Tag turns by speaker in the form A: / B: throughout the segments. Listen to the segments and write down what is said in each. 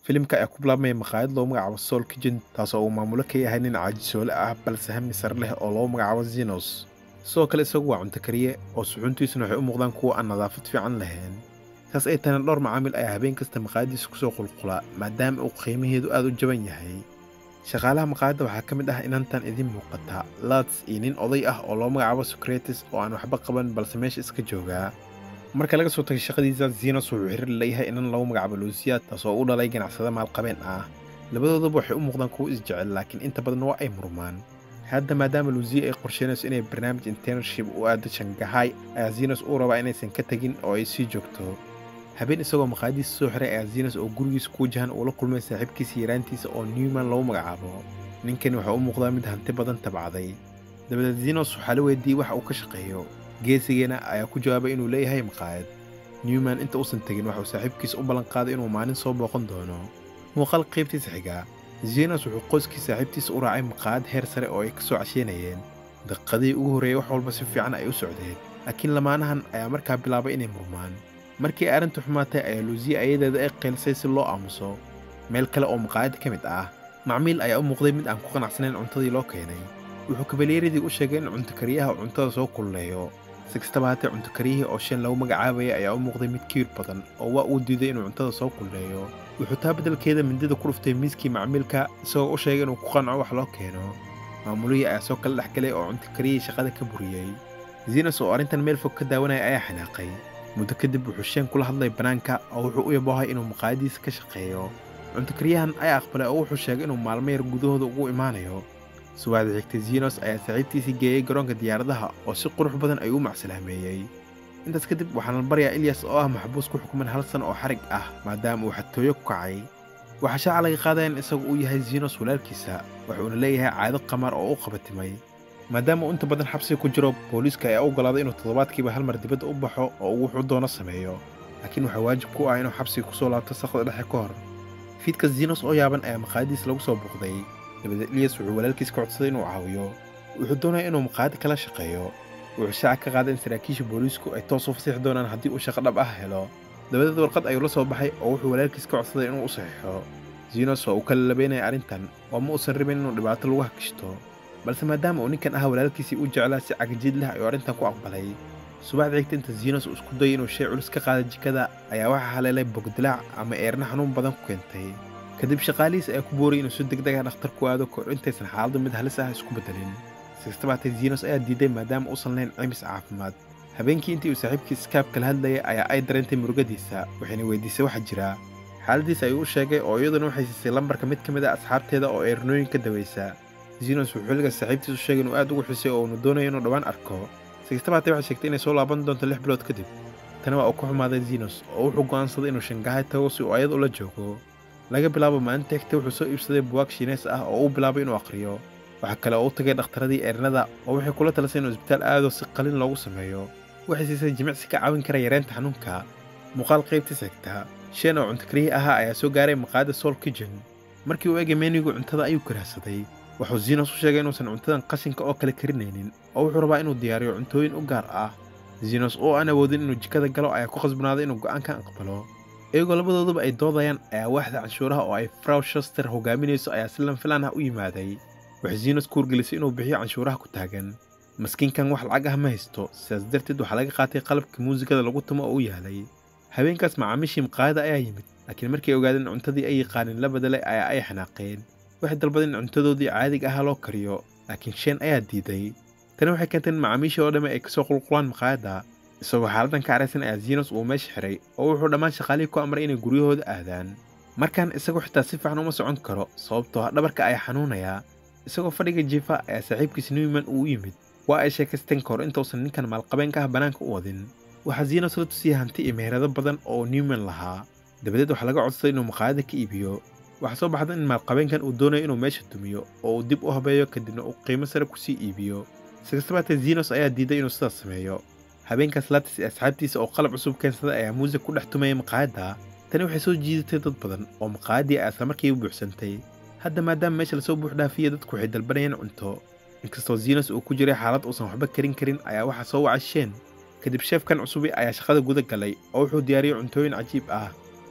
A: filimka ayaa ku bilaabmaya maqaayad loo magacaabo soul kitchen taasoo uu maamulo ka yahay nin caajisoole ah balse hami sar leh oo loo magacaabo zenos sidoo kale isagu waa cunto kariye oo suxuuntiisuna waxay u muuqdaan kuwa aan nadaafad fiican lahayn saas ay tahana dhowr macaamil ayaa habeen kasta maqaayadiisa kusoo qulqula maadaama uu qiimaheedu aad u jaban yahay shaqaalaha maqaayadda waxaa ka mid ah inantan idiin muuqata lats iyo nin oday ah oo loo magacaabo socrates oo aan waxba qaban balse meesha iska joogaa marka laga soo tagay shaqadiisa zenos wuxuu xiriir leeyahay inan lagu magacaabo luusiya taasoo u dhalay ganacsada maalqabeen ah labadoodaba waxay u muuqdaan kuwo isjecel laakiin inta badan waa ay murmaan hadda maadaama luusiya ay qorsheynayso inay barnaamij internship u aado shangahay ayaa zenos uu rabaa inaysan ka tegin oo ay sii joogto habeen isagoo maqaayadiisa soo xiray ayaa zenos oo gurigiisa ku wajahan uu la kulmay saaxiibkiisa yaraantiisa oo newman lagu magacaabo ninkani waxaa u muuqdaa mid hanti badan tabcday dabadeed zenos waxaa la weydiiyey waxa uu ka shaqeeyo geesigeena ayaa ku jawaabay inuu leeyahay maqaayad newman inta uusan tegin waxauu saaxiibkiisa u ballanqaaday inuu maalin soo booqan doono muuqaal qaybtiisa xiga zenos wuxuu qoyskii saaxiibtiisa u raacay maqaayad heer sare oo ay ka soo casheynayeen daqiiqadii ugu horreeyey wax walba si fiican ay u socdeen laakiin lamaanahan ayaa markaa bilaabay inay murmaan markii ay arrintu xumaatay ayaa luusiya ayadeeda ay qeelisay si loo aamuso meel kale oo maqaayadda ka mid ah macmiil ayaa u muuqday mid aan ku qanacsanayn cuntadii loo keenay wuxuu kabalyeeradii u sheegay in cuntokaryaha uu cuntada soo kululeeyo si kastaba haatee cuntokaryihii oo shan lagu magacaabaya ayaa u muuqday mid kiir badan oo waa uu diiday inuu cuntada soo kululeeyo wuxuu taa beddelkeeda mindida ku dhuftay miiskii macmiilka isagoo u sheegay inuu ku qanco wax loo keeno maamulihii ayaa soo kala dhex galay oo cuntokaryihii shaqada ka buriyey zenos oo arrintan meel fog ka daawanaya ayaa xanaaqay muddo kadib wuxuu sheen kula hadlay bannaanka oo wuxuu u yaboohay inuu maqaayadiisa ka shaqeeyo cuntokaryahan ayaa aqbalay oo wuxuu sheegay inuu maalmo yar gudahooda ugu imaanayo subaxda xigtay zenos ayaa saaxiibtiisii geeyey garoonka diyaaradaha oo si qurux badan ayuu u macsalaameeyey intaas kadib waxaana la baryaa ilyas oo ah maxbuus ku xukuman hal san oo xarig ah maadaama uu xatooyo ku kacay waxaa shaaca laga qaadaya in isagu uu yahay zenos walaalkiisa wuxuuna leeyahay caado qamaar oo u qabatimay maadaama uu inta badan xabsiga ku jiro booliiska ayaa u ogolaaday inuu toddobaadkiiba hal mar dibadda u baxo oo uu wuxuu doono sameeyo laakiin waxaa waajib ku ah inuu xabsiga ku soo laabto saqda dhexe ka hor fiidka zenos oo yaaban ayaa maqaayadiis lagu soo buuqday dabadeed ilyas wuxuu walaalkiis ka codsaday inuu caawiyo wuxuu doonaya inuu maqaayadda kala shaqeeyo wuxuu shaaca ka qaaday in saraakiisha booliisku ay toos u fasixi doonaan haddii uu shaqo dhab ah helo dabadeed warqad ayuu la soo baxay oo wuxuu walaalkiis ka codsaday inuu u saxiixo zenos waa uu kala labeynaya arrintan oo ma uusan rabin inuu dhibaato lagu hakishto balse maadaama uu ninkan ahaa walaalkiisii u jeclaa si cagajiid leh ayuu arrintan ku aqbalay subaxda xigta inta zenos uu isku dayay inuu shay culus ka qaada jikada ayaa waxaa haleelay bogdilaac ama eerna xanuun badan ku keentay kadib shaqaalihiis ayaa ku boorayay inuu si degdeg ah dhakhtar ku aado kahor intaysan xaaladdu mid halis ah isku beddelin si kastaba hatee zenos ayaa diiday maadaama uusan lahayn caymis caafimaad habeenkii intii uu saaxiibkii skaab kala hadlayay ayaa ay dareentay murugadiisa waxayna weydiisay waxa jira xaaladiis ayuu u sheegay oo iyaduna waxay siisay lambarka mid ka mid a asxaabteeda oo eernooyin ka dawaysa zenos wuxuu xilliga saaxiibtiis u sheegay inuu aad ugu xisay oo uunu doonayo inuu dhowaan arko si kastaba hatee waxay sheegtay inay soo laaban doonto lix bilood kadib tani waa uu ka xumaaday zenos oo wuxuu go'aansaday inuu shangahay tago si uu ayad ula joogo laga bilaabo maalinta xigta wuxuu soo iibsaday buwaag shiineys ah oo uu bilaabay inuu akhriyo waxaa kale oo u tagay dhakhtaradii eernada oo waxay kula talisay inuu isbitaal aado si qalin loogu sameeyo waxay siisay jimicsi ka caawin kara yareynta xanuunka muuqaal qaybtiis xigta shan oo cuntokarihii ahaa ayaa soo gaaray maqaayadda soul kitchen markii uu egay meenigu cuntada ayuu karaahsaday wuxuu zenos u sheegay inuusan cuntadan qashinka oo kale karinaynin oo wuxuu rabaa inuu diyaariyo cuntooyin u gaar ah zenos oo aan awoodin inuu jikada galo ayaa ku khasbanaaday inuu go'aankan aqbalo iyagoo labadooduba ay doodayaan ayaa waaxda canshuuraha oo ay fraw shaster hogaaminayso ayaa si lanfilaan ah u yimaaday waxay zenos ku wargelisay inuu bixiyo canshuuraha ku taagan maskiinkan wax lacag ah ma haysto sidaas darteed waxaa laga qaatay qalabka muusikada lagu tumo oo u yaalay habeenkaas macaamiishii maqaayada ayaa yimid laakiin markay ogaadeen cuntadii ay yaqaanin la bedelay ayaa ay xanaaqeen waxay dalbadeen in cuntadoodii caadiga ahaa loo kariyo laakiin sheen ayaa diiday tani waxay keentay in macaamiishii oo dhamme ay kasoo qulqulaan maqaayadda isagoo xaaladan ka caraysan ayaa zenos uu meesha xiray oo wuxuu dhammaan shaqaalihii ku amray inay guryahooda aadaan markaan isagoo xitaa si fiican uma socon karo sababtoo ah dhabarka ayaa xanuunayaa isagoo fadhiga jiifa ayaa saaxiibkiis newman uu u yimid waa ay sheekaysteen ka hor intausan ninkan maalqabeenka ah bannaanka u wadin waxaa zenos la tusiyey hanti iyo meherado badan oo newman lahaa dabadeed waxaa laga codsaday inuu maqaayada ka iibiyo waxaa soo baxda in maalqabeenkan uu doonayo inuu meesha dumiyo oo uu dib u habeeyo kadibna uu qiimo sare kusii iibiyo si kastabaatee zenos ayaa diiday inuu sidaas sameeyo habeenkaas latis iyo asxaabtiisa oo qalab cusub keensaday ayaa muusig ku dhex tumayay maqaayadda tani waxay soo jiidatay dad badan oo maqaayaddii ay islamarkiiba buuxsantay hadda maadaama meesha lasoo buuxdhaafiyey dadku waxay dalbanayeen cunto inkastoo zenos uu ku jiray xaalad uusan waxba karin karin ayaa waxaa soo wacay sheen kadib sheefkan cusubi ayaa shaqada guda galay oo wuxuu diyaariyey cuntooyin cajiib ah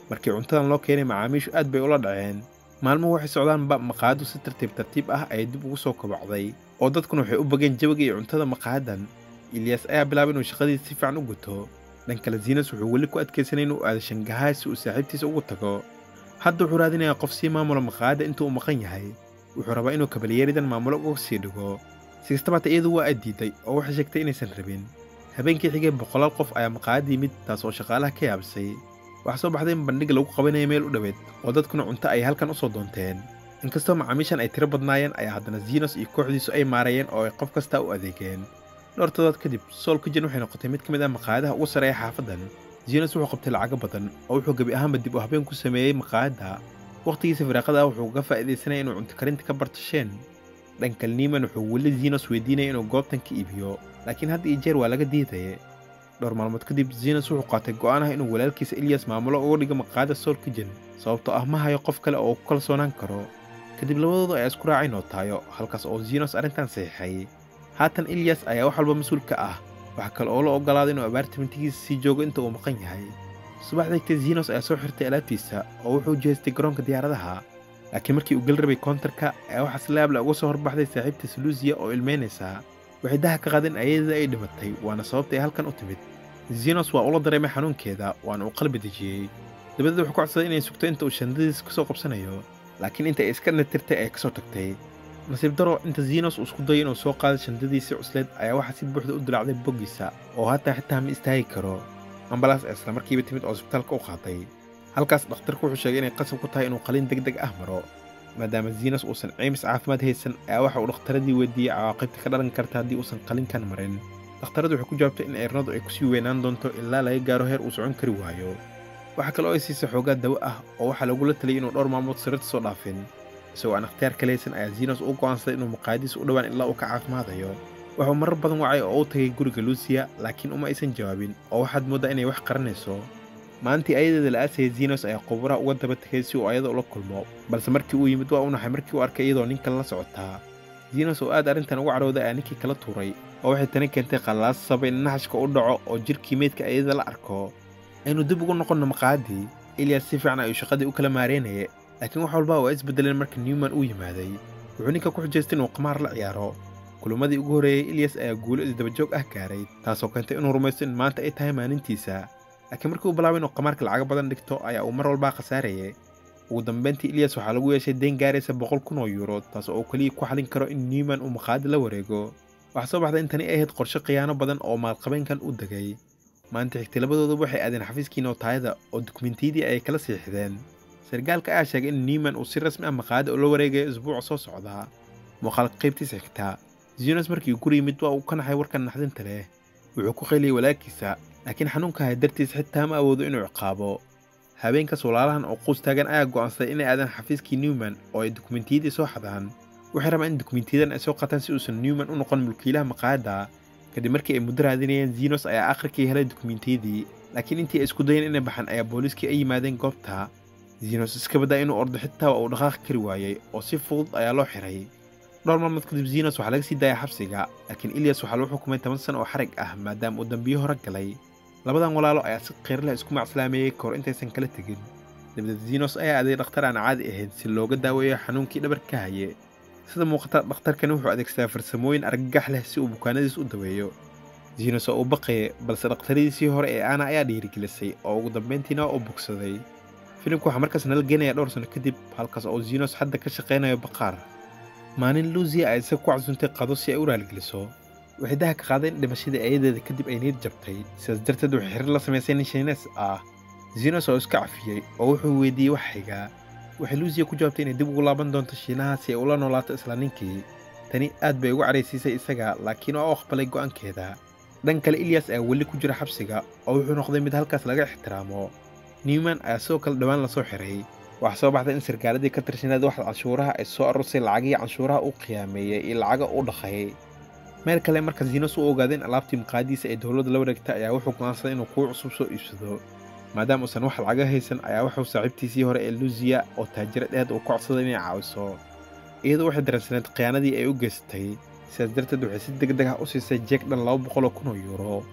A: markii cuntadan loo keenay macaamiishu aad bay ula dhaceen maalmuhu waxay socdaanba maqaayaddu si tartiib tartiib ah ayay dib ugu soo kobacday oo dadkuna waxay u bageen jawiga iyo cuntada maqaayadan ilyaas ayaa bilaabay inuu shaqadiisa si fiican u guto dhan kale ziinas wuxuu weli ku adkaysanay inuu aado shangahaay si uu saaxiibtiisa ugu tago hadda wuxuu raadinayaa qof sii maamula maqaayadda intuu u maqan yahay wuxuu rabaa inuu kabalyeeridan maamulo uga sii dhigo si kastabaata iyadu waa addiiday oo waxay sheegtay inaysan rabin habeenkii xigay boqolaal qof ayaa maqaayad yimid taas oo shaqaalaha ka yaabsay waxaa soo baxday in bandhig lagu qabanaya meel u dhoweed oo dadkuna cunto ay halkan u soo doonteen inkastoo macaamiishan ay tiro badnaayeen ayaa haddana ziinos iyo kooxdiisu ay maarayeen oo ay qof kastaa u adeegeen dhowr todobaad kadib sool kijen waxay noqotay mid ka mid ah maqaayadaha ugu sarreeya xaafaddan ziinos wuxuu qabtay lacago badan oo wuxuu gebi ahaanba dib u habeen ku sameeyey maqaayadda wakhtigiisa firaaqada ah wuxuu uga faa'iidaysanaya inuu cunto karinta ka barto sheen dhankal niiman wuxuu weli ziinos weydiinaya inuu goobtan ka iibiyo laakiin had iyo jeer waa laga diidaya dhowr maalmood kadib ziinos wuxuu qaatay go'aan ah inuu walaalkiisa ilyas maamulo uga dhigo maqaayadda sool kijen sababtoo ah ma hayo qof kale oo ku kalsoonaan karo kadib labadooda ayaa isku raacay nootaayo halkaas oo ziinos arrintan saxiixay haatan ilyas ayaa wax walba mas-uul ka ah waxaa kale oo la oggolaaday inuu abaartimintigiisa sii joogo inta uu maqan yahay subax degtay ziinos ayaa soo xirtay alaabtiisa oo wuxuu jeestay garoonka diyaaradaha laakiin markii uu gel rabay koontarka ayaa waxaa si laabla uga soo horbaxday saaxiibtiisa luusiya oo ilmeynaysa waxay daha ka qaadeen ayadada ay dhimatay waana sababta ay halkan u timid ziinos waa ula dareemay xanuunkeeda waana uu qalbi dejiyey dabadeed wuxuu ku codsaday inay sugto inta uu shandadiisa ka soo qabsanayo laakiin inta ay iska natirtay ay ka soo tagtay nasiib daro inta ziinos uu isku dayay inuu soo qaaday shandadiisii cusleed ayaa waxaa si buuxda u dilacday boggiisa oo hataa xitaa ma istaagi karo ambalaas isla markiiba timid oo isbitaalka u qaaday halkaas dhakhtarku wuxuu sheegay inay qasab ku tahay inuu qalin deg deg ah maro maadaama ziinos uusan ceymis caafimaad haysan ayaa waxa uu dhakhtaradii weydiiyey cawaaqibta ka dhalan karta haddii uusan qalinkan marin dhakhtaradu waxay ku jawaabtay in eernadu ay kusii weynaan doonto ilaa laga gaaro heer uu socon kari waayo waxaa kale oo ay siisay xoogaa dawo ah oo waxaa lagula taliyay inuu dhowr maalmood sariirta soo dhaafin isagoo aan ikhtiyaar ka leysan ayaa ziinos u go'aansaday inuu maqaayadiisa u dhowaan ilaa uu ka caafimaadayo wuxuu marar badan wacay oo u tagay guriga luusiya laakiin uma aysan jawaabin oo waxaad mooddaa inay wax qaranayso maalintii ayadeeda la aasayay ziinos ayaa quburaha uga daba tegay si uu ayada ula kulmo balse markii uu yimid waa u naxay markii uu arkay iyadoo nin kale la socotaa ziinos oo aad arrintan uga cadhowday ayaa ninkii kala tuuray oo waxay tani keentay qallaas sabay in naxashka u dhaco oo jidhkii meydka ayada la arko aynu dib ugu noqonno maqaayadii ilyas si fiican ayuu shaqadii u kala maareynaya laakiin wax walba waa isbeddeleen marka newman uu yimaaday wuxuu ninka ku xujaystay inuu qamaar la ciyaaro kulummadii ugu horreeyey ilyas ayaa guulo isdabajoog ah gaaray taasoo keentay inuu rumaysto in maanta ay tahay maalintiisa laakiin markii uu bilaabay inuu qamaarka lacaga badan dhigto ayaa uu mar walbaa khasaarayay ugu dambayntii ilyas waxaa lagu yeeshay deen gaaraysa boqol kun oo yuuro taas oo uu keliya ku xalin karo in newman uu maqaayadda la wareego waxaa soo baxday in tani ay ahayd qorshe khiyaano badan oo maalqabeenkan u degay maanta xigtay labadooduba waxay aadeen xafiiskii nootaayada oo dukumentiyadii ayay kala siixdeen sargaalka ayaa sheegay in newman uu si rasmi ah maqaayadda ula wareegayo isbuuca soo socdaa muuqaalka qaybtiisa xigtaa zinos markii uu guri yimid waa uu ka naxay warkan naxdinta leh wuxuu ku qayliyey walaalkiisa laakiin xanuunka hay dartiis xitaa ma awoodo inuu ciqaabo habeenkaas walaalahan oo quus taagan ayaa go'aansaday inay aadaan xafiiskii newman oo ay dukumentiyadii soo xadaan waxay rabaan in dukumentiyadan ay soo qataan si uusan newman u noqon mulkiilaha maqaayadda kadib markii ay muddo raadinayeen zinos ayaa akhirkii helay dukumentiyadii laakiin intii ay isku dayeen inay baxaan ayaa booliiskii ay yimaadeen goobta zinos iska baddaa inuu ordo xitaa waa uu dhaqaaqi kari waayey oo si fudud ayaa loo xiray dhowr maalmood kadib zinos waxaa laga sii daaya xabsiga laakiin ilyas waxaa lagu xukumay toban sano oo xarig ah maadaama uu dambiyo hore galay labadan walaalo ayaa si qiirleh isku macslaameeyey kahor intaysan kala tegin dabadeed zinos ayaa aaday dhakhtar aan caadi ahayn si looga daaweeyo xanuunkii dhabar ka haye sida muuqata dhakhtarkani wuxuu adeegsadaa farsamooyin argagax leh si uu bukaanadiis u daweeyo zinos oo u baqaya balse dhakhtaradiisii hore ee aana ayaa dhiirigelisay oo ugu dambayntiina u bogsaday filimku waxaa markaas nala geenaya dhowr sano kadib halkaas oo zinos hadda ka shaqaynayo baqaar maalin luusiya ay isaga ku casuuntay qado si ay u raaligeliso waxay daha ka qaadeen dhimashadii ayadeeda kadib ay niyad jabtay sidaas darteed waxay xiriir la samaysay nin shiines ah zinos oo iska cafiyey oo wuxuu weydiiyey wax xigaa waxay luusiya ku jawaabtay inay dib ugu laaban doonto shiinaha si ay ula noolaato isla ninkii tani aad bay uga cadhaysiisay isaga laakiin waa u aqbalay go'aankeeda dhan kale ilyas ayaa weli ku jira xabsiga oo wuxuu noqday mid halkaas laga ixtiraamo newman ayaa sidoo kale dhowaan lasoo xiray waxaa soo baxday in sarkaaladii ka tirsaneed waxda canshuuraha ay soo arursay lacagihii canshuuraha u qiyaameeyey iyo lacaga u dhaqayay meel kale marka zinos u ogaaday in alaabtii maqaadiisa ay dowladda la wareegtay ayaa wuxuu go'aansaday inuu kuwo cusub soo iibsado maadaama uusan wax lacaga haysan ayaa wuxuu saaxiibtiisii hore ee luusiya oo taajira dheed uu ka codsaday inay caawiso iyadoo waxay dareensaneed khiyaanadii ay u geystay sidaas darteed waxay si deg deg ah u siisay jeeg dhan laba boqoloo kun oo yuuro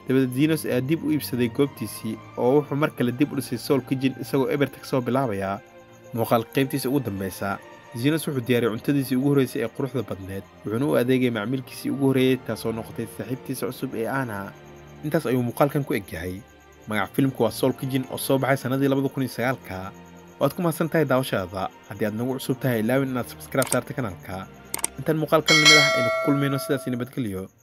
A: dabadeed zinos ayaa dib u iibsaday goobtiisii oo wuxuu mar kale dib u dhisay soul kijin isagoo eberta ka soo bilaabayaa muuqaal qaybtiisa ugu dambaysa zinos wuxuu diyaariyay cuntadiisii ugu horraysay ee quruxda badneed wuxuuna u adeegay macmiilkiisii ugu horreeyey taasoo noqotay saaxiibtiisa cusub ee aana intaas ayuu muuqaalkan ku egyahay magac filimku waa soul kijin oo soo baxay sannadii labada kun iyo sagaalka waad ku mahadsan tahay daawashaada haddii aad nagu cusub tahay ilaawin inaad sabskraib saarta kanaalka intaan muuqaalkan lamid ah aynu ku kulmayno sidaas nabadgelyo